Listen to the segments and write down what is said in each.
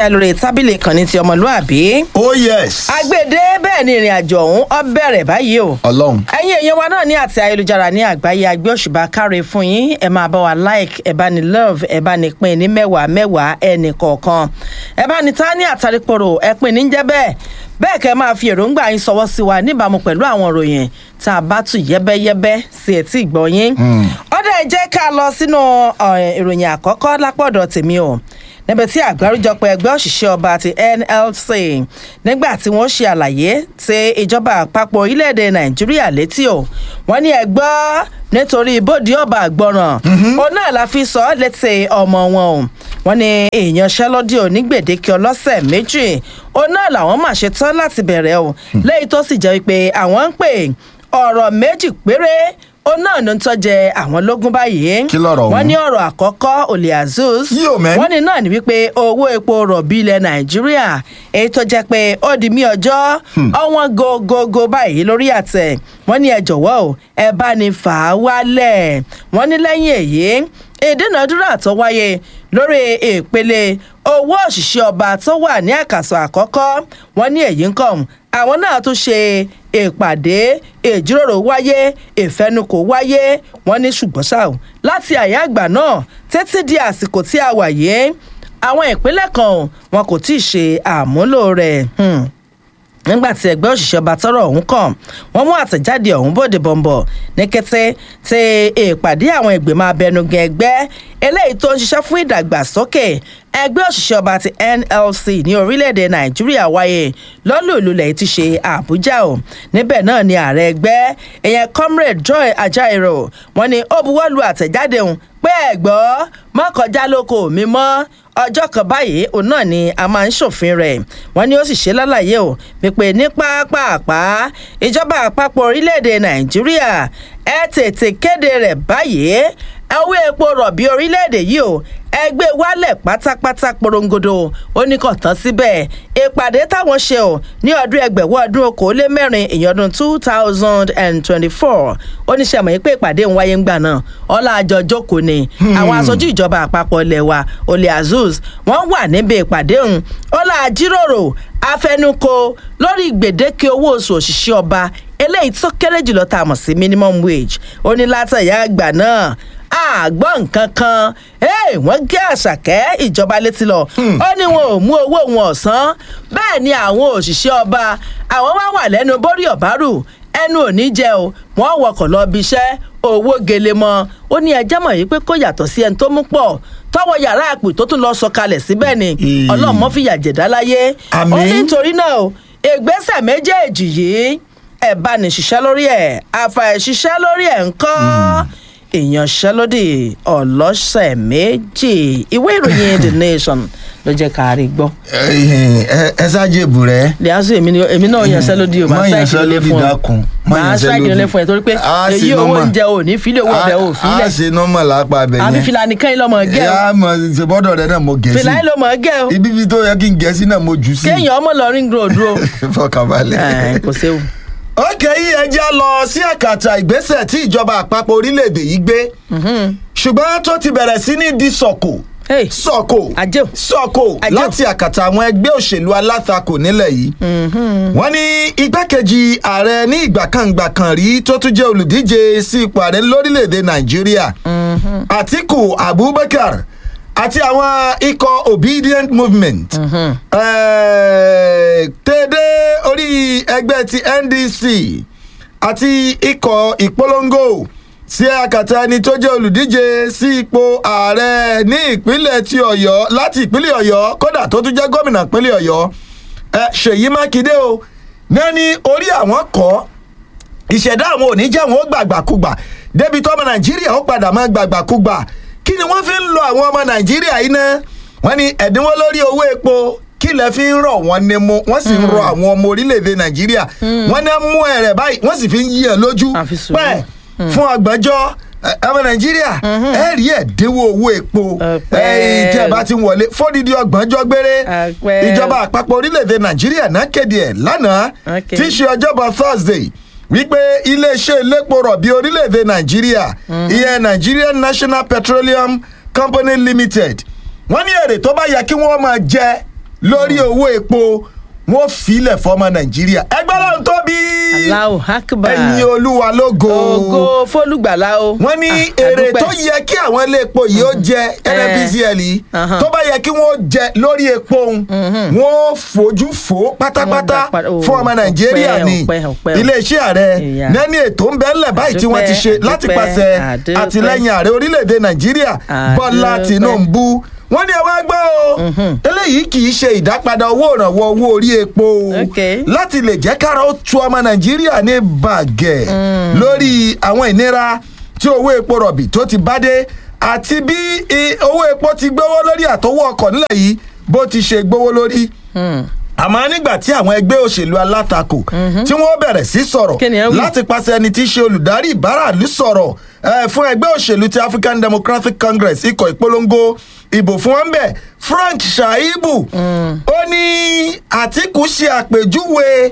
ẹ lórí tábìlì ìkànnì ti ọmọlúàbí. oh yes. agbèdé bẹ́ẹ̀ ni ìrìn àjò ọ̀hún ọ bẹ̀rẹ̀ báyìí o. ọlọ́run. ẹ̀yin èèyàn wa náà ní àti ayélujára ní àgbáyé agbé òṣùbà káre fún yín ẹ máa bá wa like ẹ bá ní love ẹ bá ní pín ní mẹ́wàá mẹ́wàá ẹnì kọ̀ọ̀kan ẹ bá ní ta ní àtàrípòrò ẹ pín ní jẹ́ bẹ́ẹ̀ bẹ́ẹ̀ kẹ́ máa fi èròǹgbà yín sọwọ́ sí wa níbàámu pẹ̀lú àwọn ìròyìn tá a bá tù yẹ́bẹ́yẹ́bẹ́ sí etí ìgbọ́ yín. ọ̀dà ẹ jẹ́ ká lọ sínú ìròyìn àkọ́kọ́ lápọ̀dọ̀ tèmi o níbi tí àgbáríjọpọ̀ ẹgbẹ́ òṣìṣẹ́ ọba ti nlc nígbà tí wọ́n ṣe àlàyé tí ìjọba àpapọ̀ orílẹ̀-èdè nàìjíríà létí o wọ́n ní ẹgbọ́ nítorí bóde ọba àgbọràn òun náà la fi sọ ọ́ létí ọmọ wọn o wọ́n ní ìyanṣẹ́lódì òní gbèdéke ọlọ́sẹ̀ méjì òun náà làwọn máa ṣe tán láti bẹ̀rẹ̀ o lẹ́yìn tó sì jẹ́ wípé àwọn ń pè ọ̀rọ̀ méjì péré ó náà ló ń tọ́jẹ àwọn lógún báyìí. Kí lọ̀rọ̀ wọ́n ọ̀hún? ní ọ̀rọ̀ àkọ́kọ́ olè azus. Yíò mẹ́. wọ́n ní náà ní wípé owó epo rọ̀bì ilẹ̀ nàìjíríà èyí tó jẹ́ pé ó di mí ọjọ́ ọ̀wọ́n gogogo báyìí lórí àtẹ̀ wọ́n ní ẹ jọ̀wọ́ o ẹ bá ní fà á wálẹ̀ wọ́n ní lẹ́yìn èyí ìdúnàdúrà tó wáyé lórí ìpele owó òṣìṣẹ́ ọba tó wà ní àkàsọ̀ àkọ́kọ́ wọ́n ní èyí ń kàn àwọn náà tún ṣe ìpàdé ìjíròrò wáyé ìfẹnukò wáyé wọ́n ní ṣùgbọ́n ṣá o láti àyà àgbà náà títí di àsìkò tí a wà yìí àwọn ìpínlẹ̀ kan o, wọn kò tí ì ṣe àmúlò rẹ̀. Hmm nígbà tí ẹgbẹ́ òṣìṣẹ́ ọba tọrọ ọ̀hún kàn wọ́n mú àtẹ̀jáde ọ̀hún bòde bọ̀m̀bọ̀ ní kété tí ìpàdé àwọn ìgbìmọ̀ abẹnugan ẹgbẹ́ eléyìí tó ń ṣiṣẹ́ fún ìdàgbàsókè ẹgbẹ́ òṣìṣẹ́ ọba ti nlc ní orílẹ̀-èdè nàìjíríà wáyé lọ́lùlù lẹ́yìn ti ṣe àbújá o níbẹ̀ náà ni ààrẹ ẹgbẹ́ ìyẹn comrade joy ajaero wọ́n ní ó buwọ́lu àtẹ̀jáde òun pé ẹ̀gbọ́ mọ́kànjá lóko mi mọ́ ọjọ́ kan báyìí òun náà ni a máa ń ṣòfin rẹ̀ wọ́n ní ó sì ṣe lálàyé o wípé ní pápápá ìjọba àpapọ̀ orílẹ̀-èdè nàìjíríà ẹ tètè kéde rẹ̀ báyìí owó epo rọ̀bì orílẹ̀-èdè yìí o ẹgbẹ́ wálẹ̀ pátápátá porongodo ó ní kàn tán síbẹ̀ ìpàdé táwọn ṣe o ní ọdún ẹgbẹ̀wọ́ ọdún okòólé mẹ́rin ìyẹn ọdún two thousand and twenty-four ó ní sẹ́mọ̀ yìí pé ìpàdé ń wáyé ńgbà náà ọlá àjọ jókòó ni àwọn aṣojú ìjọba àpapọ̀ ilẹ̀ wa olè azuz wọ́n wà níbi ìpàdé ọ̀hún ọlá àjíròrò afẹnukò lórí gbèdéke owó oṣù òṣìṣẹ́ ọba eléyìí tó kéré jùlọ tá a mọ̀ sí minimum wage ó ní látàyà àgbà náà àgbọ̀ nǹkan kan Hey, wọ́n gé àṣàkẹ́ ìjọba létí lọ ó ní wọn ò mú owó wọn ọ̀sán bẹ́ẹ̀ ni àwọn òṣìṣẹ́ ọba àwọn wá wà lẹ́nu bórí ọ̀bárù ẹnu ò ní jẹ o wọ́n wọkọ̀ lọ bí iṣẹ́ owó gele mọ́ ó ní ẹjẹ́ mọ̀ yìí pé kó yàtọ̀ sí ẹni tó mú pọ̀ tọwọ́ yàrá àpò tó tún lọ sọ kalẹ̀ síbẹ̀ ni Ee. ọlọ́mọ fìyà jẹ̀dá láyé ó Àmín. ní nítorí náà o ìgbésẹ̀ méjèèjì yìí ẹ̀ bá ní ṣiṣẹ́ lórí ẹ̀ àfàìṣiṣẹ́ lórí ẹ̀ ń kọ́ ìyanṣẹ́lódì ọlọ́sẹ̀ méjì ìwé ìròyìn the nation ló jẹ́ ká rí gbọ́. ẹ ṣáàjèbù rẹ. lẹ́yìn èmi ni- èmi náà yanṣẹ́lódì o máa Má ṣáìkì ilé yanṣẹ́lódì fún ọ dákun, má máa ṣáìkì yanṣẹ́lódì. ilé fún ẹ torí pé Á èyí ṣe owó normal. oúnjẹ ò ní fílẹ̀ owó ọbẹ̀ ò a fílẹ̀ ṣe nọ́mọ̀ lápá abẹ àbí yẹn. fìlà nìkan yìí lọ́mọ gẹ́ o yà á mọ ìṣèbọ́dọ̀ rẹ náà mo gẹ̀ fìlà yìí sí. lọ́mọ gẹ́ o ibi ibi tó yẹ kí n gẹ̀ sí náà mo jù sí. kéèyàn ọmọ lọ ring road o fọkànbalẹ̀. Ẹ̀, kò séwu. ókè yìí ẹ jẹ́ lọ sí àkàtà ìgbésẹ̀ tí ìjọba àpapọ̀ orílẹ̀-èdè yìí gbé ṣùgbọ́n tó ti bẹ̀rẹ̀ sí ní di sọ̀kò Hey, sọ̀kò Ajé o. sọ̀kò Ajé o. láti àkàtà àwọn ẹgbẹ́ òṣèlú alátakò nílẹ̀ yìí wọ́n ní igbákejì ààrẹ ní ìgbàkangbà kan rí tó tún jẹ́ olùdíje sí ipò ààrẹ lórílẹ̀‐èdè nàìjíríà àtiku abubakar àti àwọn ikọ̀ obedient movement eh, tẹ́dẹ́ orí ẹgbẹ́ ti ndc àti ikọ̀ ìpolongo sí àkàtà ẹni tó jẹ́ olùdíje sí ipò ààrẹ ní ìpínlẹ̀ ti ọ̀yọ́ láti ìpínlẹ̀ ọ̀yọ́ kódà tó tún jẹ́ gómìnà ìpínlẹ̀ ọ̀yọ́ ẹ, ṣèyí mákindé o náà ní orí àwọn kọ́ ìṣẹ̀dá àwọn òní jẹ́ àwọn ó gbàgbàkúgbà débi tọ́mọ nàìjíríà ó padà máa gbàgbàkúgbà kí ni wọ́n fi ń lo àwọn ọmọ nàìjíríà yìí náà wọ́n ní ẹ̀dínwó lórí owó epo kí lẹ fi ń rọ̀ wọ́n ní mu wọ́n sì ń rọ àwọn ọmọ orílẹ̀-èdè nàìjíríà wọ́n ní mú ẹ̀rẹ̀ báyìí wọ́n sì fi ń yí ẹ̀ lójú Àfi sùúrù. pẹ́ fún ọgbọ̀njọ́ ẹ, ọmọ nàìjíríà ẹ rí ẹ̀dínwó owó epo Ọpẹ́. ẹ, tí ẹ bá ti ń wọlé fódìdí ọgbọ̀njọ́ gbére Ọpẹ́. ìjọba àpapọ̀ orílẹ̀-èdè nàìjíríà náà kéde ẹ̀ lánàá Okay. tí í ṣe ọjọ́bọ̀ thursday wípé iléeṣẹ́ elépo rọ̀bì orílẹ̀-èdè nàìjíríà ìyẹn nigerian national petroleum company limited wọ́n ní èrè tó bá yẹ kí wọ́n máa jẹ lórí owó epo wọ́n filẹ̀ fọmọ nàìjíríà ẹgbẹ́ lọ́run tóbi Allahu Akbar. ẹ̀yin olúwa lógo ògo fólùgbàlà o. wọ́n ní Ah, èrè àdúpẹ́. tó yẹ kí àwọn ilé epo yìí ó jẹ nnpcl yìí Ahan. tó bá yẹ kí wọ́n jẹ lórí epo òun wọ́n fojú fò pátápátá Wọ́n dá padà- fún ọmọ ó, nàìjíríà ọpẹ́, ni ọpẹ́, ọpẹ́. iléeṣẹ́ ààrẹ Ìyá. nẹ́ni ètò ń bẹ ńlẹ̀ báyìí tí wọ́n ti ṣe Àdúpẹ́, láti àdúpẹ́, pàṣẹ àdúpẹ́. àtìlẹ́yìn ààrẹ orílẹ̀-èdè nàìjíríà bọ́lá Àdúpẹ́. tìǹbù wọ́n ní ẹ wá gbọ́ o eléyìí kì í ṣe ìdápadà owó ìrànwọ́ owó orí epo o Okay. láti lè jẹ́ kára ó tu ọmọ nàìjíríà ní bàgẹ́ lórí àwọn ìnira tí owó epo rọ̀bì tó ti bá dé àti bí i- owó epo ti gbówó lórí àtọwọ́ ọkọ̀ nílẹ̀ yìí bó ti ṣe gbówó lórí àmọ́ nígbà tí àwọn ẹgbẹ́ òṣèlú alátakò tí wọ́n bẹ̀rẹ̀ sí sọ̀rọ̀ Kí ni ẹ wí? láti pàṣẹ ẹni tí í ṣe olùdarí ìbáraàlú sọ̀rọ̀ eh, fún ẹgbẹ́ òṣèlú ti African Democratic Congress ikọ̀ ìpolongo ìbò fún wọn bẹ̀ Frank Shaibu ó ní Àtíkù ṣe àpèjúwe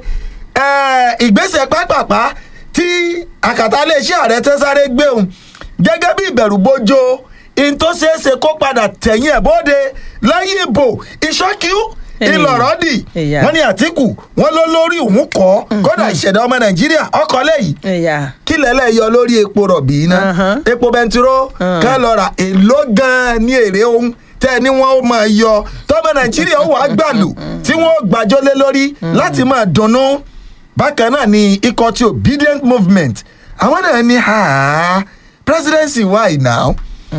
eh, ìgbésẹ̀ pápápá tí àkàtà iléeṣẹ́ ààrẹ tẹ́sáré gbé òun gẹ́gẹ́ bí ìbẹ̀rù bójó in tó ṣeé ṣe kó padà tẹ̀yìn ẹ̀ bóde lẹ́yìn ìbò ìṣọ́kíú ìlọ̀rọ̀ dì Ìyá. wọ́n ní àtìkù wọ́n ló lórí òun kọ́ kódà ìṣẹ̀dá ọmọ nàìjíríà ọkọ̀ lẹ́yìn ẹ̀yà kí lẹ́lẹ́ yọ lórí epo rọ̀bì iná Uh-huh. epo bẹntiró ká lọ ra èló gan-an ní èrè ohun tẹ́ ẹ ní wọ́n ó máa yọ tọ́mọ nàìjíríà ó wàá gbàlù tí wọ́n ó gbàjọ́ lé lórí láti máa dunnú bákan náà ni ikọ̀ ti obedient movement àwọn náà ní ha presidency why now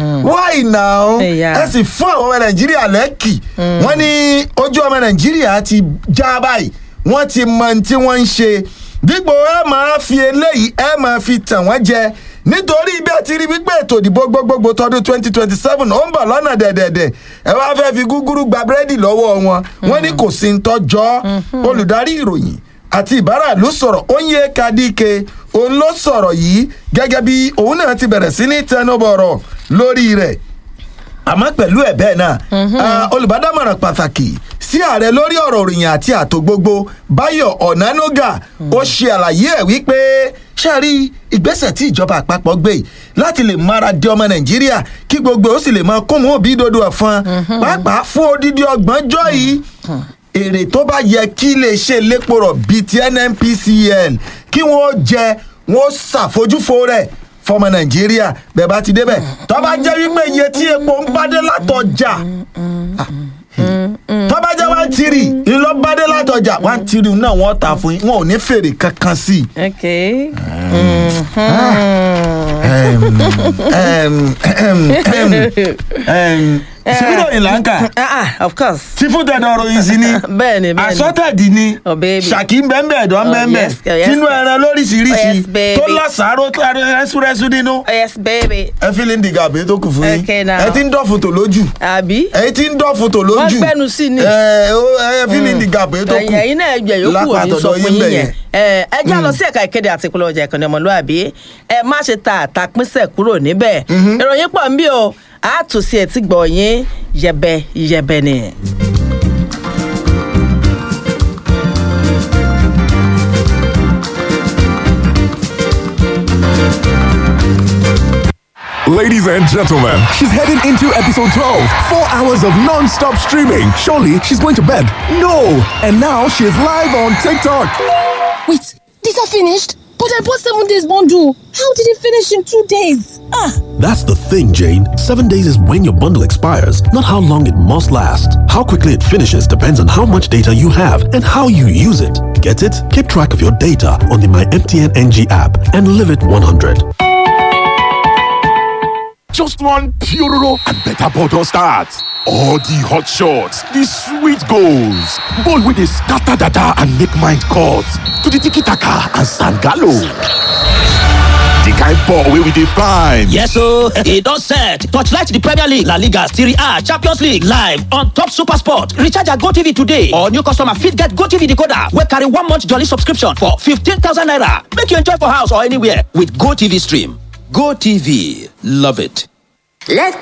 why now Ẹ̀yà. ẹ sì fún àwọn ọmọ nàìjíríà lẹ́kì wọ́n ní ojú ọmọ nàìjíríà ti já báyìí wọ́n ti mọ ohun tí wọ́n ń ṣe dípò ẹ máa fi eléyìí ẹ máa fi tàn wọ́n jẹ nítorí bí ẹ ti rí wípé ètò ìdìbò gbogbogbò tọdún twenty twenty seven ó ń bọ̀ lọ́nà dẹ̀dẹ̀dẹ̀ ẹ wá fẹ́ fi gúgúrú gba búrẹ́dì lọ́wọ́ wọn wọ́n ní kò sí ń tọ́jọ́ olùdarí ìròyìn àti ìbáraàlú sọ̀rọ̀ Onye Kadike òun ló sọ̀rọ̀ yìí gẹ́gẹ́ bí òun náà ti bẹ̀rẹ̀ sí ní tẹnubọ̀rọ̀ lórí rẹ̀ àmọ́ pẹ̀lú ẹ̀ bẹ́ẹ̀ náà ah, olùbádámọ̀ràn pàtàkì sí ààrẹ lórí ọ̀rọ̀ òrìyìn àti ààtò gbogbo Báyọ̀ Ọ̀nánúgà ó ṣe àlàyé ẹ̀ wípé ṣáàrí ìgbésẹ̀ tí ìjọba àpapọ̀ gbé yìí láti lè mára dé ọmọ Nàìjíríà kí gbogbo ó sì lè máa kún mú òbí dodo ẹ̀fọn pàápàá fún odidi ọgbọ̀njọ́ yìí èrè tó bá yẹ kí iléeṣẹ́ elépo rọ̀ bíi ti NNPCL kí wọ́n jẹ wọ́n ṣàfojúfo rẹ̀ fọmọ nàìjíríà bẹ́ẹ̀ bá ti débẹ̀ tó bá jẹ́ wípé iye tí epo ń bá dé látọjà tó bá jẹ́ one three ìlọ bá dé látọjà one three náà wọ́n tà fún yín wọn ò ní fèrè kankan sí i. ok. Em, em, em, em, em, síbírò ìlànkà ah ah of course. tí fún tẹ̀dọ̀ ọ̀rọ̀ yìí sí ni bẹ́ẹ̀ni bẹ́ẹ̀ni. àsọtẹ̀dì ni Oh, baby. ṣàkí ń bẹ́ẹ̀ bẹ́ẹ̀ dán Oh, bẹ́ẹ̀ yes, oh, yes, tínú baby. ẹran lóríṣiríṣi Oh, yes, baby. tó lásàárò tó rẹ́súrẹ́sú nínú Oh, yes baby. ẹ fi lè ń dìgbà àbí tó kù fún yín Okay, now. ẹ ti ń dọ́fun tò lójú àbí. ẹ ti ń dọ́fun tò lójú Wọ́n gbẹ́nu sí ni. ẹ ó- ẹ fi lè ń dìgbà àbí tó kù ẹ̀yin ẹ̀yin náà ẹgbẹ́ yòókù ò ní sọ lápàtọ̀dọ̀ fún yín yín bẹ̀ yẹn ẹ ẹ já lọ sí ẹ̀ka ìkéde àti ìpolówó ọjà ìkànnì ọmọlúwàbí ẹ má ṣe ta àtàpínsẹ̀ kúrò níbẹ̀ ìròyìn pọ̀ ń bí o àtúnṣe ẹ̀ tí gbọ̀ yín yẹbẹ yẹbẹ ni. Ladies and gentlemen, she's heading into episode 12. Four hours of non stop streaming. Surely she's going to bed. No! And now she's live on TikTok. Wait, these are finished? But I bought seven days bundle. How did it finish in two days? Ah, That's the thing, Jane. Seven days is when your bundle expires, not how long it must last. How quickly it finishes depends on how much data you have and how you use it. Get it? Keep track of your data on the My MTN NG app and live it 100. Just one Puroro and better bottle start. All the hot shots, the sweet goals, ball with the scatter dada and make mind cut to the tiki taka and sangalo. The kind ball wey we dey find. Yes o, e don set. Torchlight the Premier League, La Liga, Serie A, Champions League live on top Super Sport. Recharge your GoTV today or new customer fit get GoTV decoder wey carry one month jolly subscription for 15,000 naira. Make you enjoy for house or anywhere with GoTV stream. GoTV, love it. Let's